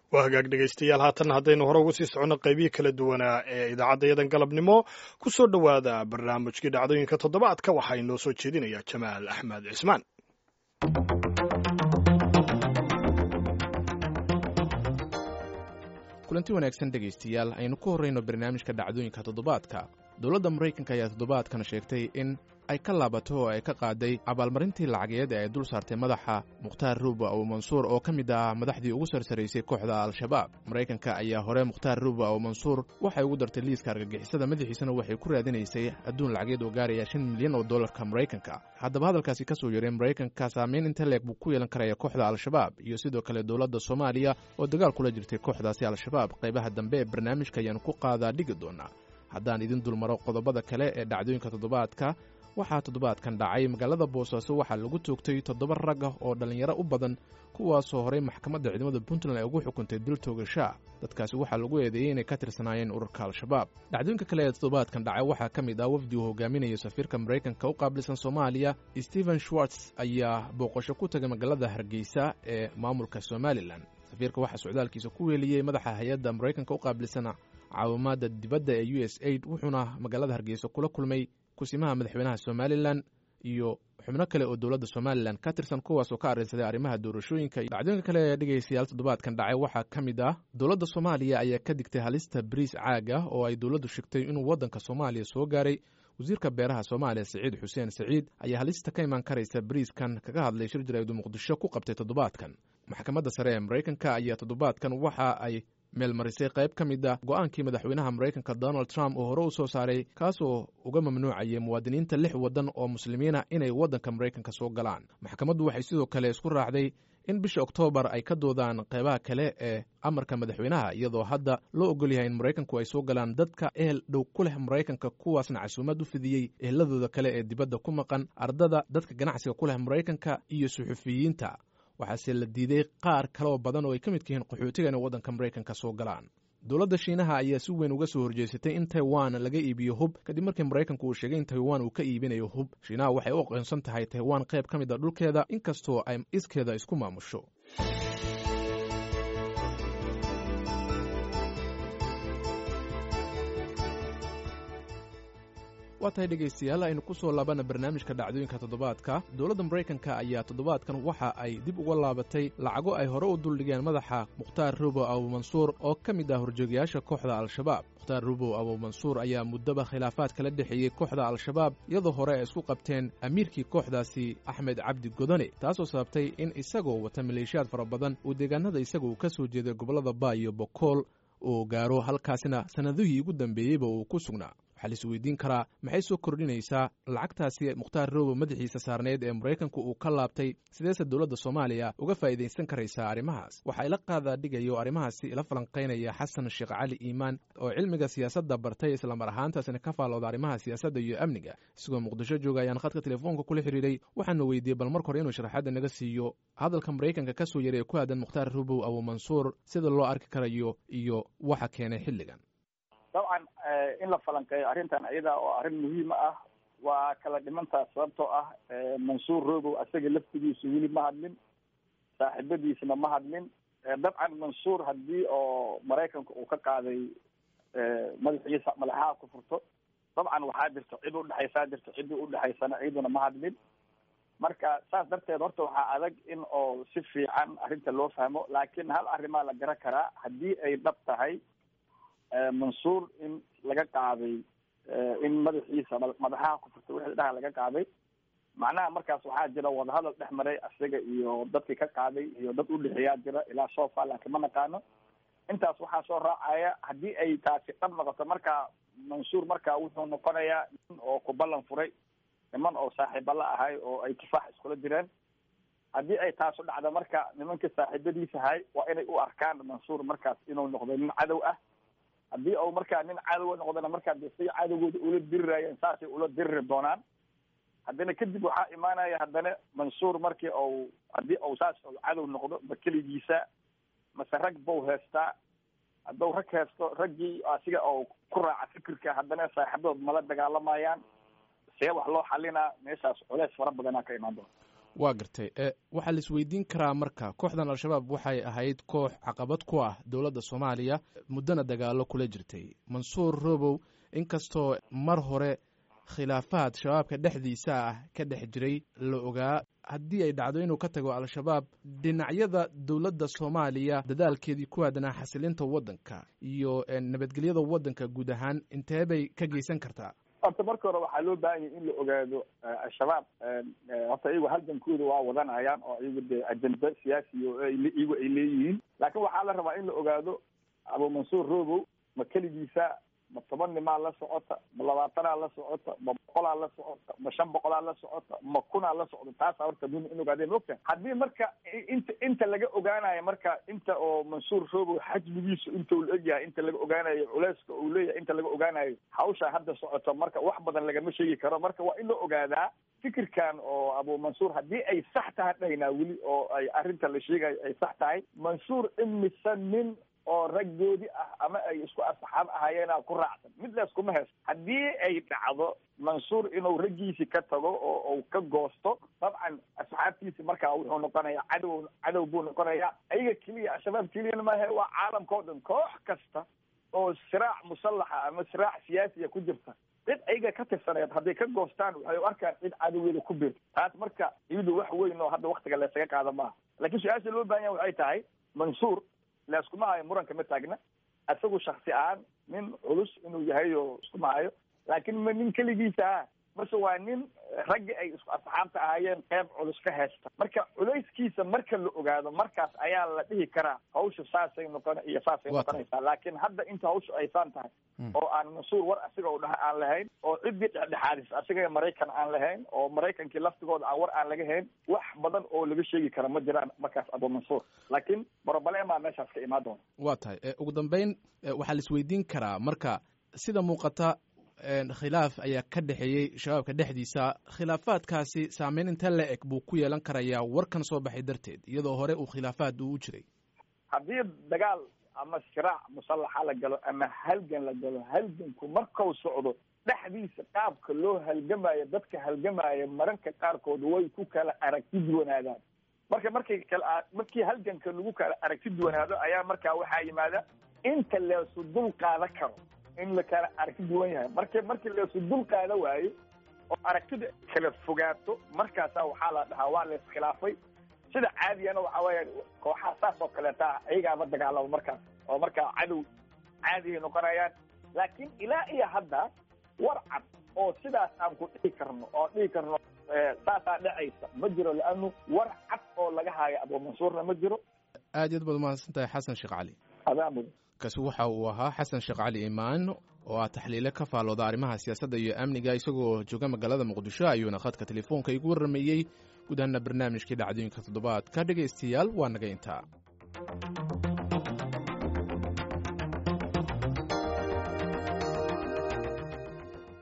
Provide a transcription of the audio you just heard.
waa hagaag dhegaystayaal haatan haddaynu hore uga sii soconno qaybihii kala duwanaa ee idaacaddayadan galabnimo ku soo dhowaada barnaamijkii dhacdooyinka toddobaadka waxaa inoo soo jeedinaya jamaal axmed cismaan kulanti wanaagsan dhegaystayaal aynu ku horrayno barnaamijka dhacdooyinka toddobaadka dowladda maraykanka ayaa toddobaadkan sheegtay in ay ka laabato oo ay ka qaaday abaalmarintii lacageed ee ay dul saartay madaxa mukhtaar ruuba abu mansuur oo ka mid ah madaxdii ugu sarsaraysay kooxda al-shabaab maraykanka ayaa hore mukhtaar ruuba abu mansuur waxay ugu dartay liiska argagixisada madaxiisana waxay ku raadinaysay adduun lacageed oo gaaraya shan milyan oo dollarka maraykanka haddaba hadalkaasi ka soo yeray maraykanka saameyn inta leeg buu ku yeelan karaya kooxda al-shabaab iyo sidoo kale dowladda soomaaliya oo dagaal kula jirtay kooxdaasi al-shabaab qaybaha dambe ee barnaamijka ayaanu ku qaadaa dhigi doonaa haddaan idin dulmaro qodobada kale ee dhacdooyinka toddobaadka waxaa toddobaadkan dhacay magaalada boosaaso waxaa lagu toogtay toddoba rag ah oo dhallinyaro u badan kuwaasoo horey maxkamadda ciidamada puntland ay ugu xukuntay dil toogashaa dadkaasi waxaa lagu eedeeyey inay ka tirsanaayeen ururka al-shabaab dhacdooyinka kale ee toddobaadkan dhacay waxaa ka mid ah wafdi uu hogaaminayo safiirka maraykanka u qaabilsan soomaaliya stephen schwartz ayaa booqasho ku tagay magaalada hargeysa ee maamulka somalilan safiirka waxaa socdaalkiisa ku weeliyey madaxa hay-adda maraykanka u qaabilsan caawimaadda dibadda ee u s aid wuxuuna magaalada hargeysa kula kulmay kusimaha madaxweynaha somalilan iyo xubno kale oo dowladda somalilan ka tirsan kuwaasoo ka arrinsaday arrimaha doorashooyinka dhacdooyinka kale ee dhegaystayaal toddobaadkan dhacay waxaa ka mid ah dowladda soomaaliya ayaa ka digtay halista bariis caag ah oo ay dowladdu sheegtay inuu waddanka soomaaliya soo gaaray wasiirka beeraha soomaaliya siciid xuseen siciid ayaa halista ka imaan karaysa bariiskan kaga hadlay shir jaraa'id muqdisho ku qabtay toddobaadkan maxkamadda sare ee maraykanka ayaa toddobaadkan waxa ay meelmarisay qayb ka mid ah go'aankii madaxweynaha maraykanka donald trump oo hore u soo saaray kaasoo uga mamnuucayay muwaadiniinta lix waddan oo muslimiina inay waddanka maraykanka soo galaan maxkamaddu waxay sidoo kale isku raacday in bisha oktoobar ay ka doodaan qaybaha kale ee amarka madaxweynaha iyadoo hadda loo ogol yahay in maraykanku ay soo galaan dadka ehel dhow ku leh maraykanka kuwaasna casuumad u fidiyey eheladooda kale ee dibadda ku maqan ardada dadka ganacsiga ku leh maraykanka iyo suxufiyiinta waxaase la diiday qaar kaleoo badan oo ay ka midka yihiin qaxootiga inay waddanka maraykanka soo galaan dowladda shiinaha ayaa si weyn uga soo horjeysatay in taiwan laga iibiyo hub kadib markii maraykanku uu sheegay in taiwan uu ka iibinayo hub shiinaha waxay u aqoonsan tahay taiwan qayb ka mid a dhulkeeda inkastoo ay iskeeda isku maamusho waa tahay dhegaystayaal aynu ku soo laabana barnaamijka dhacdooyinka toddobaadka dowladda maraykanka ayaa toddobaadkan waxa ay dib uga laabatay lacago ay hore u duldhigeen madaxa mukhtaar rubow abuumansuur oo ka mid ah horjoogayaasha kooxda al-shabaab mukhtaar rubow abuumansuur ayaa muddaba khilaafaad kala dhexeeyey kooxda al-shabaab iyadoo hore ay isku qabteen amiirkii kooxdaasi axmed cabdi godone taasoo sababtay in isagoo wata maleeshiyaad fara badan uu deegaanada isaga uu ka soo jeeday gobollada baa iyo bokool uu gaaro halkaasina sannadihii ugu dambeeyeyba uu ku sugnaa waxaa la isweydiin karaa maxay soo kordhinaysaa lacagtaasi mukhtaar robo madaxiisa saarneyd ee maraykanku uu ka laabtay sideese dowladda soomaaliya uga faa'iidaysan karaysaa arrimahaas waxaa ila qaadaa dhigayo arrimahaasi ila falanqaynaya xasan sheekh cali iimaan oo cilmiga siyaasadda bartay islamar ahaantaasina ka faallooda arrimaha siyaasadda iyo amniga isagoo muqdisho jooga ayaan khadka telefoonka kula xidhiiray waxaana weydiiyey bal marka hore inuu sharaxaadda naga siiyo hadalka maraykanka ka soo yaray ee ku aadan mukhtaar robow abuumansuur sida loo arki karayo iyo waxa keenay xilligan dabcan in la falanqeeyo arrintan iyada oo arrin muhiima ah waa kala dhimantaa sababtoo ah mansuur robow asaga laftigiisu weli ma hadlin saaxiibadiisna ma hadlin dabcan mansuur haddii oo maraykanka uu ka qaaday madaxiisa madaxaha ku furto dabcan waxaa jirto cid udhexaysaa jirto ciddii udhexaysana ciiduna ma hadlin marka saas darteed horta waxaa adag in oo si fiican arrinta loo fahmo laakiin hal arrimaa la garan karaa haddii ay dhab tahay mansuur in laga qaaday in madaxiisa madaxaha ku furtay wixii dhaha laga qaaday macnaha markaas waxaa jira wadahadal dhex maray isaga iyo dadkii ka qaaday iyo dad udhexeeyaa jira ilaa sofa laakiin ma naqaano intaas waxaa soo raacaya haddii ay taasi dhab noqoto marka mansuur marka wuxuu noqonayaa nin oo ku ballan furay niman oo saaxiiba la ahay oo ay kifaax iskula jireen haddii ay taasu dhacdo marka nimankii saaxiibadiisa ahay waa inay u arkaan mansuur markaas inuu noqdo nin cadow ah haddii u markaa nin cadowa noqdona markaa de say cadowgooda ula dirirayeen saasay ula diriri doonaan haddana kadib waxaa imaanaya haddana mansuur markii u haddii u saas cadow noqdo ma keligiisa mase rag bau heestaa hadduu rag heesto raggii asiga oo ku raaca fikirka haddana saaxiibadood mala dagaalamayaan see wax loo xalinaa meeshaas culeys fara badanaa ka imaan doona waa gartay waxaa la isweydiin karaa marka kooxdan al-shabaab waxay ahayd koox caqabad ku ah dowladda soomaaliya muddona dagaalo kula jirtay mansuur robow inkastoo mar hore khilaafaad shabaabka dhexdiisa ah ka dhex jiray la ogaa haddii ay dhacdo inuu ka tago al-shabaab dhinacyada dowladda soomaaliya dadaalkeedii ku aadanaa xasilinta waddanka iyo nabadgelyada waddanka guud ahaan intee bay ka geysan kartaa horta marka hore waxaa loo baahan yahy in la ogaado al-shabaab horta iyagu halgankooda waa wadanayaan oo iyagu dee ajenda siyaasiya oo iyagu ay leeyihiin laakiin waxaa la rabaa in la ogaado abu mansuur robow ma keligiisa ma toban nimaa la socota ma labaatanaa la socota ma boqolaa la socota ma shan boqolaa la socota ma kunaa la socda taasa horta muhim in ogaadeen mogta haddii marka inta inta laga ogaanayo marka inta oo mansuur robow xajmigiisu inta uu la egyahay inta laga ogaanayo culeyska uu leeyahay inta laga ogaanayo hawsha hadda socoto marka wax badan lagama sheegi karo marka waa in la ogaadaa fikirkan oo abu mansuur haddii ay sax tahay dhaynaa weli oo ay arrinta la sheegayo ay sax tahay mansuur imise nin oo raggoodii ah ama ay isku asxaab ahaayeenaa ku raacsan midlaas kuma heesto haddii ay dhacdo mansuur inuu raggiisi ka tago oo uu ka goosto dabcan asxaabtiisi markaa wuxuu noqonayaa cadow cadow buu noqonayaa ayaga keliya al-shabaab keliyana maahe waa caalamka o dhan koox kasta oo siraac musallaxa ama siraac siyaasiya ku jirta cid ayaga ka tirsaneed hadday ka goostaan waxay u arkaan cid cadowgeeda ku biirta taas marka iyadu wax weyn oo hadda waktiga laysaga qaada maaha laakiin su-aasha loo baahan yaha waxay tahay mansuur laiskuma hayo muranka ma taagna isagu shaksi ahaan nin culus inuu yahay oo iskuma hayo laakiin ma nin keligiisa ah mase waa nin raggi ay isku asxaabta ahaayeen qeyb culus ka haysta marka culayskiisa marka la ogaado markaas ayaa la dhihi karaa hawsha saasay noqon iyo saasay noqonaysaa laakiin hadda inta hawsha aysaan tahay oo aan mansuur war asiga u dhaha aan lahayn oo ciddii dhexdhexaadis asiga maraykan aan lahayn oo maraykankii laftigooda aan war aan laga hayn wax badan oo laga sheegi kara ma jiraan markaas abu mansuur laakiin borobalema meeshaas ka imaan doona waa tahay ugu dambeyn waxaa la isweydiin karaa marka sida muuqata khilaaf ayaa ka dhexeeyey shabaabka dhexdiisa khilaafaadkaasi saameyn intee la eg buu ku yeelan karayaa warkan soo baxay darteed iyadoo hore uu khilaafaad uu u jiray haddii dagaal ama siraac musallaxa la galo ama halgan la galo halganku markau socdo dhexdiisa qaabka loo halgamayo dadka halgamaya mararka qaarkood way ku kala aragti duwanaadaan marka markay kala markii halganka lagu kala aragti duwanaado ayaa markaa waxaa yimaada inta leesu dul qaada karo in la kala aragti duwan yahay marka markii leesu dul qaada waayo oo aragtida kala fogaato markaasaa waxaa la dhahaa waa la iskhilaafay sida caadiyana waxa weya kooxaha saas oo kaleeta ayagaaba dagaalamo markaas oo markaa cadow caadihay noqonayaan laakiin ilaa iyo hadda war cad oo sidaas aan ku dhihi karno oo dhihi karno saasaa dhacaysa ma jiro leanu war cad oo laga haayo abu mansuurna ma jiro aad yaad baad umahadsan tahay xasan sheekh cali adaa mudan kaasi waxa uu ahaa xasan sheekh cali imaan oo ah taxliile ka faalooda arrimaha siyaasadda iyo amniga isagoo jooga magaalada muqdisho ayuuna khadka telefoonka igu warrameeyey guud ahaana barnaamijkii dhacdooyinka toddobaadka dhegaystayaal waa naga intaa